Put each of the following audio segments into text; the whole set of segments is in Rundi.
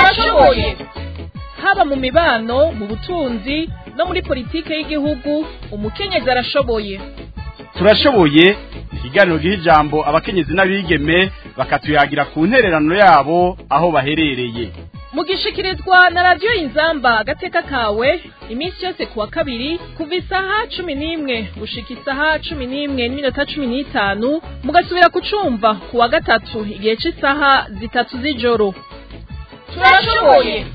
turashoboye haba mu mibano mu butunzi no muri politike y'igihugu umukenyezi arashoboye turashoboye ikiganiro giha ijambo abakenyezi n'abigeme bakatuyagira ku ntererano yabo aho baherereye mugishikirizwa na radiyo inzamba agateka kawe iminsi yose kuwa kabiri kuva isaha cumi n'imwe gushika isaha cumi n'imwe n'iminota cumi n'itanu mugasubira kucumva kuwa gatatu igihe cy'isaha zitatu z'ijoro turashoboye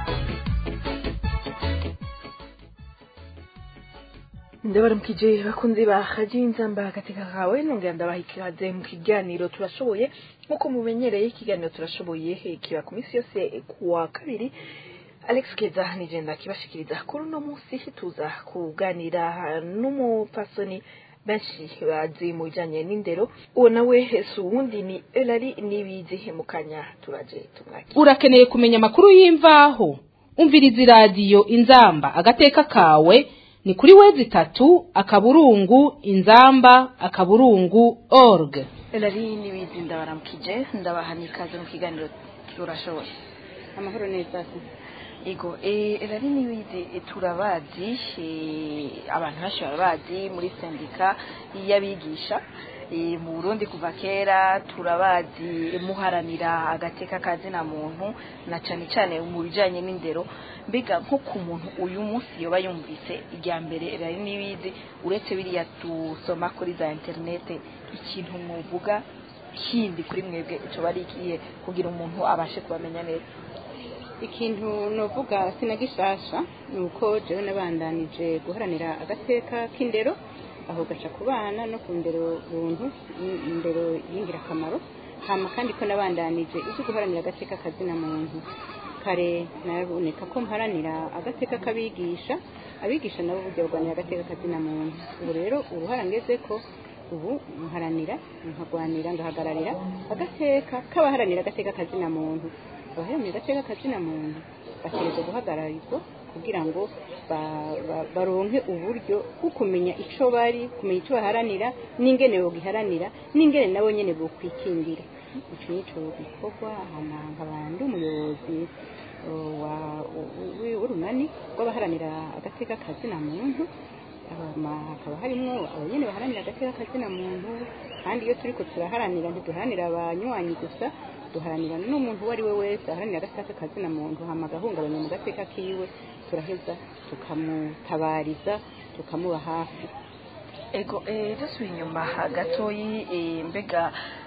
ndabaramukije bakunzi ba radiyo inzamba agateka kawe nongera ndabaha ikaze mu kiganiro turashoboye nk'uko mumenyereye ikiganiro turashoboye kiba ku minsi yose kuwa kabiri alex keza nigenda kibashikiriza kuri uno munsi tuza kuganira n'umupasoni benshi bazi mu bijyanye n'indero uwo nawe si uwundi ni elari n'ibizi mu kanya turaje tumwakira urakeneye kumenya amakuru y'imvaho umviriza iradiyo inzamba agateka kawe ni kuri wezi itatu akaburungu inzamba akaburungu org elari n'ibizi ndabaramukije ndabaha n'ikaze mu kiganiro turashoboye amahoro neza ego elari n'ibizi turabazi abantu benshi barabazi muri sendika y'abigisha mu burundi kuva kera turabazi muharanira agateka kazina muntu na cyane cyane mu bijyanye n'indero mbega nko ku muntu uyu munsi yoba yumvise irya mbere rari n'ibizi uretse biriya dusoma kuri za interinete ikintu muvuga kindi kuri mwebwe icyo bari ikihe kugira umuntu abashe kubamenya neza ikintu nuvuga sinagishasha ni uko jewe nabandanije guharanira agateka k'indero aho gaca ku bana no ku ndero buntu indero y'ingirakamaro hama kandi ko nabandanije ibyo guharanira agateka kazina muntu kare naboneka ko mparanira agateka k'abigisha abigisha nabo burya barwanira agateka kazina muntu ubu rero uruhara ngeze ko ubu mparanira nkagwanira ngahagararira agateka k'abaharanira agateka kazina muntu abaharanira agateka kazina muntu bategereza guhagararirwa kugira ngo baronke uburyo bwo kumenya icyo bari kumenya icyo baharanira n'ingene bogiharanira n'ingene nabo nyine bokwikingira icyo nicyo gikorwa nkaba ndi umuyobozi w'urunani rw'abaharanira agateka kazina muntu hakaba harimo abanyene baharanira agateka kazina muntu kandi iyo turiko turaharanira ntiduharanira abanywanyi gusa duharanira n'umuntu uwo ari we wese aharanira agateka kazina muntu hama agahungabanya mu gateka kiwe turaheza tukamutabariza tukamuba hafi ego dusubiye inyuma gatoyi mbega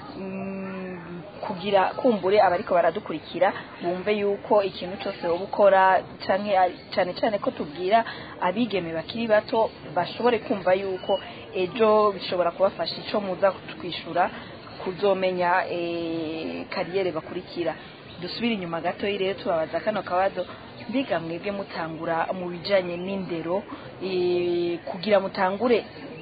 kugira kumbure abariko baradukurikira bumve yuko ikintu cyose wowe ukora cyane cyane ko tubwira abigeme bakiri bato bashobore kumva yuko ejo bishobora kubafasha icyo muza twishura kuzomenya kariyeri bakurikira dusubire inyuma gatoyi rero tubabaza kano kabazo mbiga mwebwe mutangura mu bijyanye n'indero kugira mutangure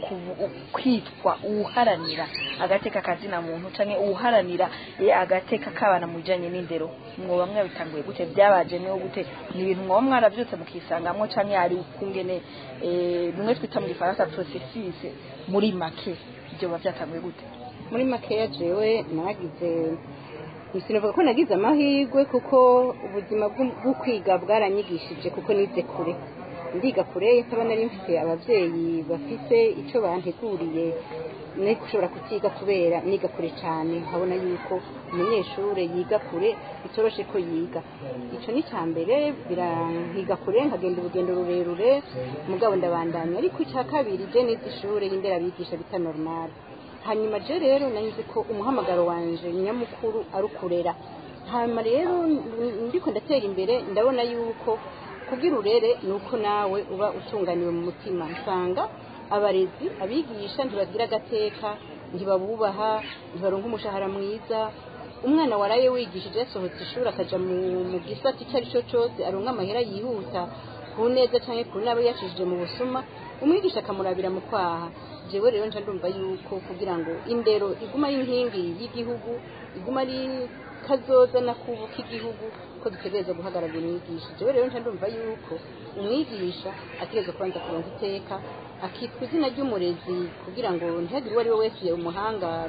kwitwa uharanira agateka kazina muntu cyangwa uharanira agateka k'abana mu bijyanye n'indero mwoba mwabitanguye gute byabaje niyo gute ni ibintu mwoba mwarabyutse mukisangamo cyangwa hari ukungene bimwe twita mu gifaransa porosesise muri make ibyo biba byatanguye gute muri makeya jewe nagize sinavuga ko nagize amahirwe kuko ubuzima bwo kwiga bwaranyigishije kuko nize kure ndiga kure nkaba nari mfite ababyeyi bafite icyo banteguriye nari gushobora kukiga kubera niga kure cyane nkabona yuko umunyeshuri yiga kure bitoroshe ko yiga icyo ni icya mbere birankiga kure nkagenda urugendo rurerure mugabo ndabandanya ariko icya kabiri je nize ishuri y'inderabigisha bita normal hanyuma je rero nanyuze ko umuhamagaro wanje nyamukuru ari ukurera hanyuma rero ndiko ndatera imbere ndabona yuko kugira urere ni uko nawe uba utunganiwe mu mutima nsanga abarezi abigisha ntibagira agateka ntibabubaha ntibaronka umushahara mwiza umwana waraye wigishije yasohotse ishuri akaja mu gisata icyo ari cyo cyose aronka amahera yihuta ku neza cyangwa ku nabo yacishije mu busuma umwigisha akamurabira mu kwaha jewe rero nca ndumva yuko kugira ngo indero iguma ari inkingi y'igihugu iguma ari kazoza na kubu k'igihugu ko dutegereza guhagararira umwigisha jewe rero nca ndumva yuko umwigisha ategereza kubanza kuronka iteka akitwa izina ry'umurezi kugira ngo ntihagire uwo ari we wese umuhangara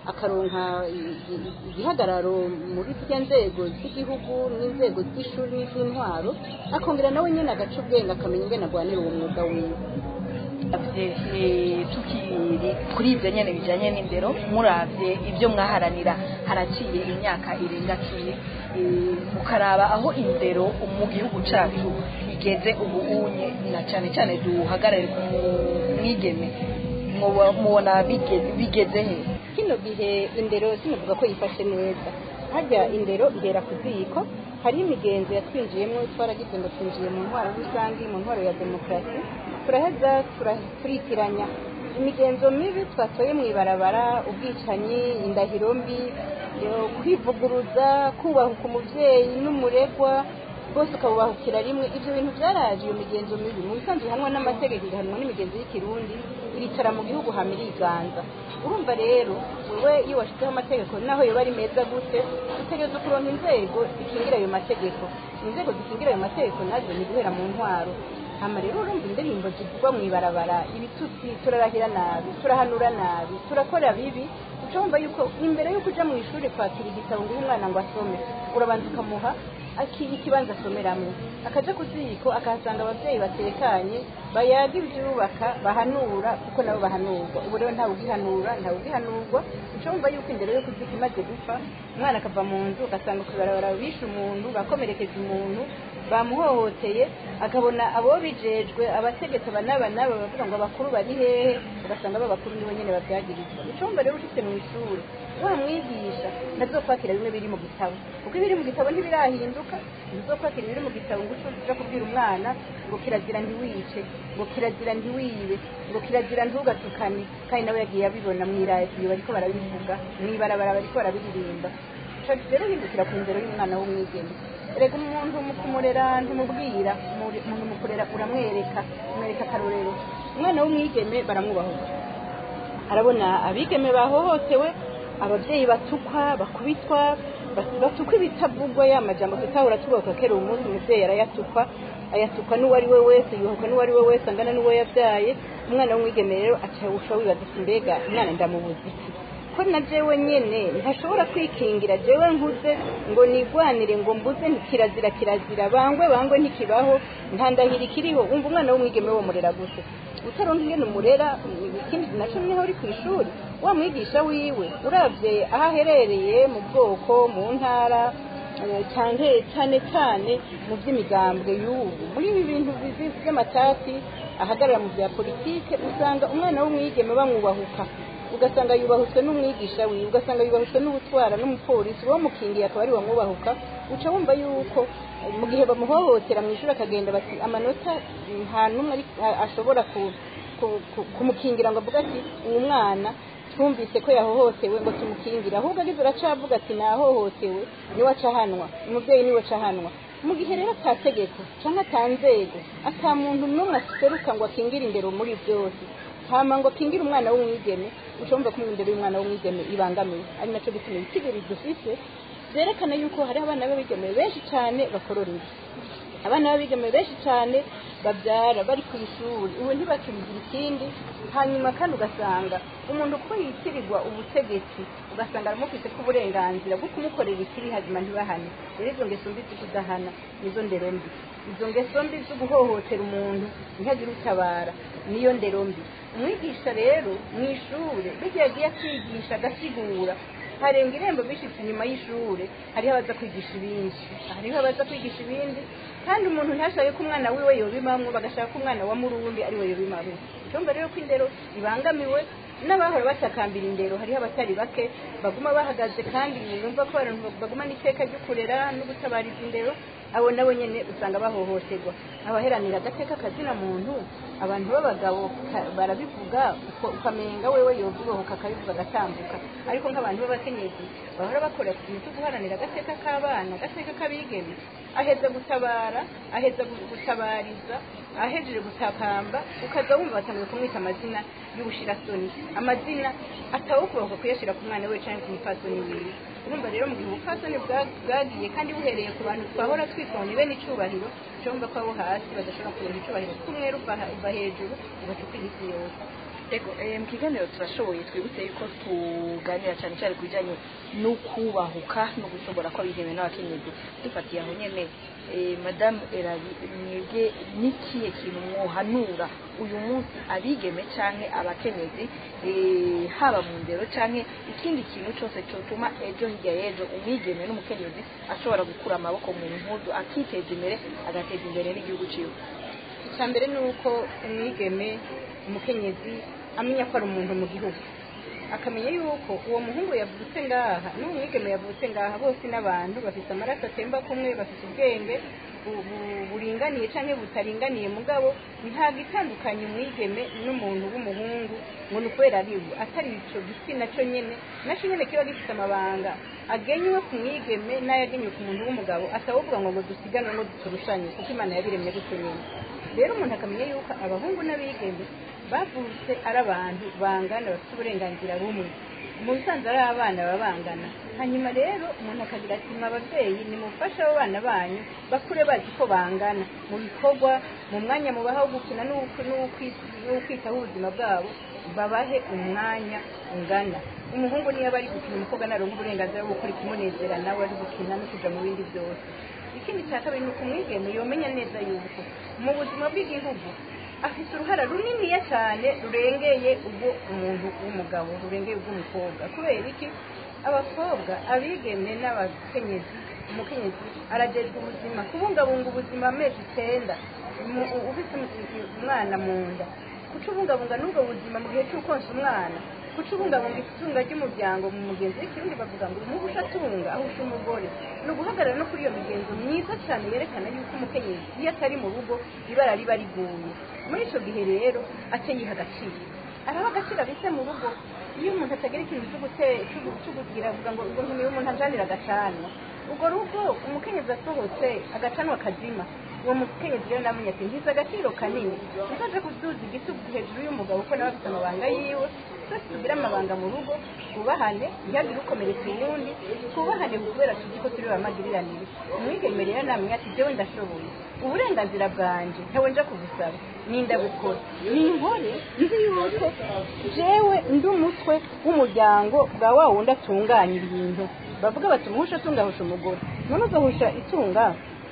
akaronka i- i- igihagararo muri zirya nzego z'igihugu n'inzego z'ishuri n'iz'intwaro akongera nawe nyine agaca ubwenge akamenya ingene agwanira uwo mwuga wiwe muravye eh, tukiri kuri ivyo nyene bijanye n'indero muravye ivyo mwaharanira haraciye imyaka irenga cumi eh, mukaraba aho indero mu gihugu cacu igeze ubu unye na cane cane duhagarare ku mwigeme mwoba- mubona bigeze- bigeze he kino gihe indero sinavuga ko yifashe neza harya indero ihera ku ziko hariho imigenzo yatwinjiyemo twaragize ngo twinjiye mu ntwaro rusange mu ntwaro ya demokarasi turaheza tura- turitiranya imigenzo mibi twatoye mu ibarabara ubwicanyi indahiro mbi yo kwivuguruza kubahuka umubyeyi n'umuregwa bose ukabubahukira rimwe ibyo bintu byaraje iyo migenzo mibi mu bisanzwe ihanwa n'amategeko igahanwa n'imigenzo y'ikirundi iricara mu gihugu hama iriganza urumva rero wowe iyo washyizeho amategeko naho yoba ari meza gute utegereza kuronka inzego zikingira ayo mategeko inzego zikingira ayo mategeko nazo ni guhera mu ntwaro hama rero urumva indirimbo zivugwa mu ibarabara ibitutsi turarahira nabi turahanura nabi turakora bibi uca wumva yuko imbere y'uko uja mu ishuri kwakira igitabo ngo uhe umwana ngo asome urabanza ukamuha aki ikibanza asomeramo akaja ku ziko akahasanga abavyeyi batekanye bayaga ivyubaka bahanura kuko nabo bahanurwa ubu rero ntawe ugihanura ntawe ugihanurwa uca wumva yuko imbere yo kuzika imaze gupfa umwana akava mu nzu ugasanga kwibarabara bishe umuntu bakomerekeje umuntu bamuhohoteye akabona abo bijejwe abategetsi aba n'aba n'aba bavuga ngo abakuru bari hehe ugasanga aba bakuru nibo nyene babyagirizwa icumba rero ushitse mu ishuri wa mwigisha ntazokwakira bimwe biri mu gitabo kuko ibiri mu gitabo ntibirahinduka ntizokwakira ibiri mu gitabo ngo uja kubwira umwana ngo kirazira ntiwice ngo kirazira ntiwibe ngo kirazira ntugatukane kandi nawe yagiye abibona mw'iradiyo bariko barabivuga mw'ibarabara bariko barabiririmba Ico rero hindukira ku ndero y'umwana w'umwigeme erega umuntu mu kumurera ntumubwira muri- umuntu mu kurera uramwereka umwereka akarorero umwana w'umwigeme baramwubahuka arabona abigeme bahohotewe ababyeyi batukwa bakubitwa bas- batukwa ibitavugwa ya majambo tutahora tubahuka kera uwo munsi umuvyeyi arayatukwa ayatukwa n'uwo ari we wese yuhuka n'uwo ari we wese angana n'uwo yabyaye umwana w'umwigeme rero aca usha wibaza ati mbega umwana ndamubuze iki ko na jewe nyene ntashobora kwikingira jewe nkuze ngo nigwanire ngo mbuze nti kirazira kirazira bangwe bangwe ntikibaho ntandahira ikiriho umva umwana w'umwigeme wo murera gute utaronka ingene umurera ikindi naco niho uri kw'ishuri wa mwigisha wiwe uravye aho aherereye mu bwoko mu ntara eh, canke cane cane mu vy'imigambwe y'ubu muri ibi bintu bizi- vy'amatati ahagarara mu vya politike usanga umwana w'umwigeme bamwubahuka ugasanga yubahutswe n'umwigisha wiwe ugasanga yubahutswe n'ubutwara n'umupolisi uwo mukingiye akaba ari wamwubahuka uca wumva yuko eh, mu gihe bamuhohotera mu ishuri akagenda bati amanota mm, nta n'umwe ari- a- ashobora ku- ku- ku- kumukingira ngo avuge ati uyu mwana twumvise ko yahohotewe ngo tumukingire ahubwo agize aracavuga ati nahohotewe niwe acahanwa umubyeyi niwe acahanwa mu gihe rero ata tegeko cyangwa ata nzego ata muntu n'umwe aseruka ngo akingire indero muri byose hama ngo akingire umwana w'umwigeme ucumva ko indero y'umwana w'umwigeme ibangamiwe ari naco gituma ibitigiri dufise vyerekana yuko hari abana b'abigeme benshi cyane bakorora inda abana b'abigeme benshi cyane babyara bari ku ishuri ubu ntibakibigira ikindi hanyuma kandi ugasanga umuntu uko yitirirwa ubutegetsi ugasanga aramufite ko uburenganzira bwo kumukorera ikiri hazima ntibahane rero izo ngeso mbi zo kudahana nizo ndero mbi izo ngeso mbi zo guhohotera umuntu ntihagire utabara niyo ndero mbi umwigisha rero mu ishuri burya yagiye akigisha agasigura harenga irembo bishitse inyuma y'ishure hariho abaza kwigisha ibindi hariho abaza kwigisha ibindi kandi umuntu ntashake ko umwana wiwe yobimamwo bagashaka ko umwana wa murundi ari we yobimamwo icyumba rero ko indero ibangamiwe n'abahora batakambira indero hariho abatari bake baguma bahagaze kandi bumva ko abantu bagumana iteka ryo kurera no gutabariza indero abo nabo nyene usanga bahohoterwa abaheranira agateka kazina muntu abantu b'abagabo ka- barabivuga uko- ukamenga wewe yovuga akabivuga agatambuka ariko nk'abantu b'abakenyezi bahora bakora ku kintu cyo guharanira agateka k'abana agateka k'abigeme aheza gutabara aheza gu- gutabariza ahejeje gutakamba ukaza wumva batanguye kumwita amazina y'ubushirasoni amazina atawukubahuka kuyashyira ku mwana we cyangwa ku mupfasoni wiwe urumva rero mu gihe ubupfasoni bwa- bwagiye kandi buhereye ku bantu twahora twitoni bene icubahiro cyumva ko abo hasi badashobora kuronka icubahiro kumwe ruva ha- uva hejuru ugaca ukwira isi yose ego eh, mu kiganiro turashoboye twibutse yuko tuganira cyane cyane ku bijyanye no kubahuka no gushobora ko abigeme n'abakenyezi dufatiye aho nyene eh, madamu erabi mwebwe n'ikihe kintu mwohanura uyu munsi abigeme canke abakenyezi eh, haba mu ndero canke ikindi kintu cyose cyotuma ejo hirya y'ejo umwigeme n'umukenyezi ashobora gukura amaboko mu mpuzu akiteza imbere agateza imbere n'igihugu ciwe icya mbere ni uko umwigeme umukenyezi amenya ko ari umuntu mu gihugu akamenya yuko uwo muhungu yavutse ngaha n'uwo mwigeme yavutse ngaha bose n'abantu bafite amaraso atemba kumwe bafite ubwenge bu- bu- buringaniye cyangwa butaringaniye mugabo ntabwo itandukanye umwigeme n'umuntu w'umuhungu ngo ni ukubera ari we atari icyo gitsina cyo nyine nacyo nyine kiba gifite amabanga agenywe ku mwigeme n'ayagenywe ku muntu w'umugabo atavuga ngo ngo dusiganwe ngo duturushanye kuko imana yabiremye gutyo nyine rero umuntu akamenya yuko abahungu n'abigeme bavutse ari abantu bangana bafite uburenganzira bumwe mu bisanzwe ari abana baba bangana hanyuma rero umuntu akagira ati mwa ababyeyi nimufashe abo bana banyu bakure bazi ko bangana mu bikorwa mu mwanya mubaha wo gukina n'uwo- n'uwo- n'ukwitaho ubuzima bwabo babahe umwanya ungana umuhungu niyo aba ari gukina umukobwa naronka uburenganzira bwo gukora ikimunezera nawe ari gukina no kuja mu bindi byose ikindi cya kabiri ni ukumwigeme yomenya neza yuko mu buzima bw'igihugu afite uruhara runiniya cyane rurengeye ubwo umuntu w'umugabo rurengeye ubw'umukobwa kubera iki abakobwa abigeme n'abakenyezi umukenyezi aragezwa ubuzima kubungabunga ubuzima amezi icyenda mu- u- ufite umu- umwana mu nda kucubungabunga n'ubwo buzima mu gihe cy'ukonsa umwana kucubungabunga itunga ry'umuryango mu mugenzi w'ikirundi bavuga ngo umuhusha atunga ahusha umugore ni uguhagarara no kuri iyo migenzo myiza cyane yerekana yuko umukenyezi iyo atari mu rugo ibara riba riguye muri icyo gihe rero ace yiha agaciro araba agaciro abitse mu rugo iyo umuntu atagira ikintu cyo gute- cyo gu- cyo kugira avuga ngo ubwo ntumiye umuntu ajanira agacanwa ubwo rugo umukenyezi asohotse agacanwa kazima uwo mukenyezi rero namenya ati ngize agaciro kanini nzaje kuduza igitugu hejuru y'umugabo kuko nawe afite amabanga yiwe twese tugire amabanga mu rugo twubahane ntihagire ukomeretsa uwundi twubahane kubera tuzi ko turi bamagiriranire umwigeme rero namenya ati jewe ndashoboye uburenganzira bwanje ntawe nja kubusaba ninda gukora ni inkore nzi yuko jewe ndi umutwe w'umuryango bwa wa wundi atunganya ibintu bavuga bati umuhusha atungahusha umugore none uzohusha itunga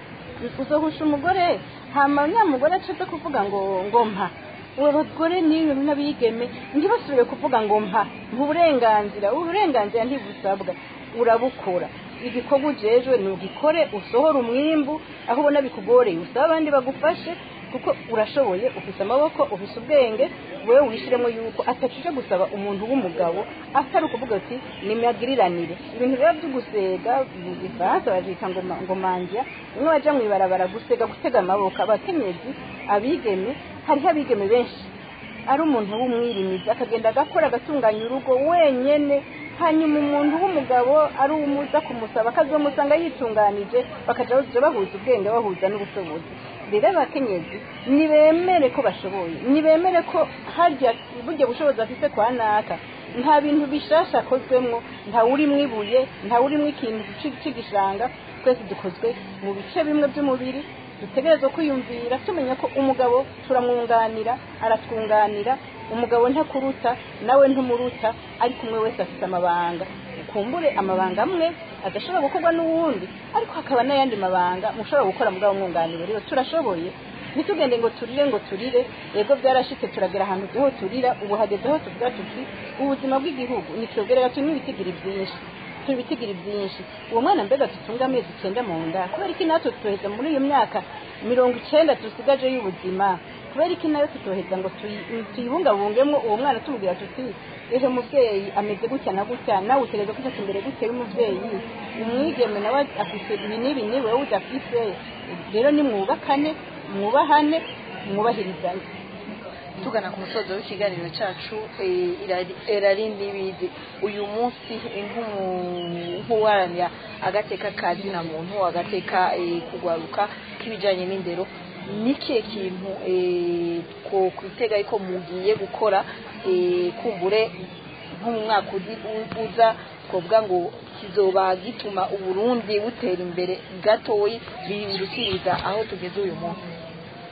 uzohusha umugore hama nyamugore acaza kuvuga ngo ngo mpa uwo bagore n'iyo n'abigeme ntibasubire kuvuga ngo mpa uburenganzira uburenganzira ntibusabwa urabukora igikorwa ujejwe ni ugikore usohora umwimbu aho ubona bikugoreye usaba abandi bagufashe kuko urashoboye ufite amaboko ufite ubwenge wowe wishyiremo yuko atacije gusaba umuntu w'umugabo atari ukuvuga ati nimagiriranire ibintu biba byo gusega mu gifaransa babyita ngo ma- ngo manjya bimwe baja mu ibarabara gusega gutega amaboko abakenyezi abigeme hariho abigeme benshi ari umuntu w'umwirimizi akagenda agakora agatunganya urugo wenyene hanyuma umuntu w'umugabo ari umuza kumusaba akazomusanga yitunganije bakaja baja bahuza ubwenge bahuza n'ubushobozi rero abakenyezi nibemere ko bashoboye nibemere ko harya burya bushobozi bafise kwa naka nta bintu bishasha akozwemwo nta urimwo ibuye nta urimwo ikintu ci- c'igishanga twese dukozwe mu bice bimwe by'umubiri dutegerezwa kwiyumvira tumenya ko umugabo turamwunganira aratwunganira umugabo ntakuruta nawe ntumuruta ariko umwe wese afite amabanga ukumbure amabanga amwe adashobora gukorwa n'uwundi ariko hakaba n'ayandi mabanga mushobora gukora mugabo mwunganira rero turashoboye ntitugende ngo turire ngo turire yego byarashitse turagera ahantu tuho turira ubu hageze aho tuvuga tuti ubuzima bw'igihugu nitwogerera turi n'ibitigiri byinshi turi ibitigiri byinshi uwo mwana mbega dutunga amezi icyenda mu nda kubera iki natwe tutoheza muri iyo myaka mirongo icyenda dusigaje y'ubuzima kubera iki nayo tutoheza ngo tuyi- tuyibungabungemo uwo mwana tumubwira tuti ejo mubyeyi ameze gutya na gutya nawe utegereza gufata imbere gutya y'umubyeyi umwigeme nawe afite ibi n'ibi n'ibi wowe udafise rero nimwubakane mwubahane mwubahirizane tugana ku musozo w'ikiganiro cyacu eh, irari- erarindi bizi uyu munsi eh, nk'umu- nk'uwaranira agateka ka zina muntu agateka eh, kugwaruka k'ibijyanye n'indero ni ikihe kintu eh, ko kwitega ko mugiye gukora eh, kumbure nko mu mwaka uzi- u- uza twavuga ngo kizoba gituma u- uburundi butera imbere gatoyi birusiriza aho tugeze uyu munsi icya mbere ni uko twebwe nk'urwaruka twebwe nk'abigeme twebwe nk'abakenyezi twebwe nk'abigeme twebwe nk'abakenyezi twebwe nk'urwaruka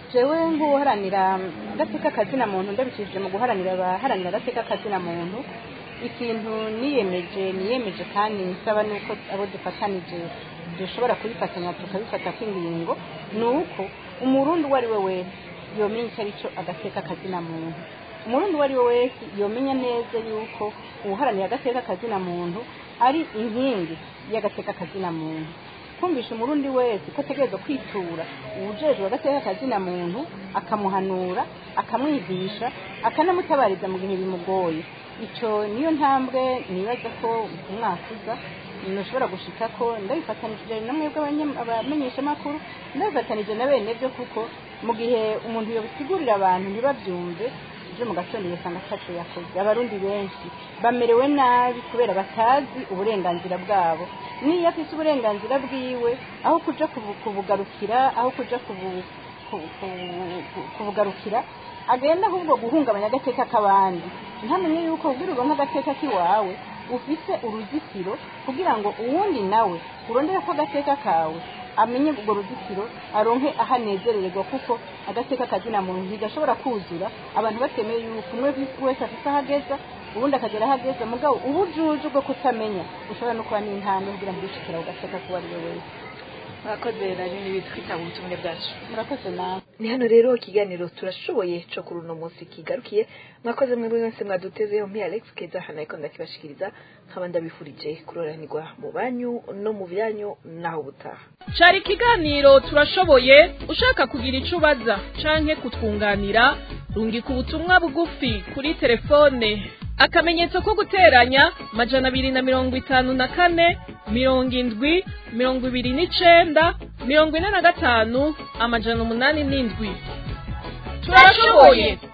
jewe nk'uharanira agateka kazina muntu ndabicishije mu guharanira abaharanira agateka kazina muntu ikintu niyemeje niyemeje kandi nsaba nuko abo dufatanije dushobora kubifatanya tukabifata kw'ingingo ni uko umurundi uwo ari we wese yomenya icyo ari cyo agateka kazina muntu umurundi uwo ari we wese yomenya neza yuko uwuharanira agateka kazina muntu ari inkingi y'agateka kazina muntu kumvisha umurundi wese ko ategerezwa kwitura uwujejwe agateka kazina muntu akamuhanura akamwigisha akanamutabariza mu bihe bimugoye icyo niyo ntambwe nibaza ko umwaka uza ntushobora gushika ko ndabifatanije namwe abamenyeshamakuru ndabifatanije na bene byo kuko mu gihe umuntu yobisigurira abantu ntibabyumve ejo mu gatondo ugasanga ataco yakoze abarundi benshi bamerewe nabi kubera batazi uburenganzira bwabo niyo afise uburenganzira bwiwe aho kuja kubu- kubugarukira aho kuja kubu- ku- ku- kubugarukira agenda ahubwo guhungabanya agateka k'abandi ntamenye yuko ubwira uronka agateka k'iwawe ufise uruzitiro kugira ngo uwundi nawe urondera ko agateka kawe amenye urwo ruzitiro aronke aho anezerererwa kuko agateka kazina muntu ntigashobora kuzura abantu batemeye yuko umwe wese afise aho ageza ubundi akagera aho ageze mugabo ubujuje bwo kutamenya ushobora no kuba n'intambwe kugira ngo wishikira ku gateka k'uwo ari we wese murakoze nari n'ibitwitaba ubutumire bwacu murakoze nawe ni hano rero ikiganiro turashoboye cyo kuri uno munsi kigarukiye mwakoze mwebwe mwese mwadutezeho mpi alex keza hano ariko ndakibashikiriza nkaba ndabifurije kuroranirwa mu banyu no mu byanyu naho butaha cari ikiganiro turashoboye ushaka kugira ico ubaza canke kutwunganira rungika ubutumwa bugufi kuri telefone akamenyetso ko guteranya majana abiri na mirongo itanu na kane mirongo indwi mirongo ibiri n'icenda mirongo ine na gatanu amajana umunani n'indwi turashoboye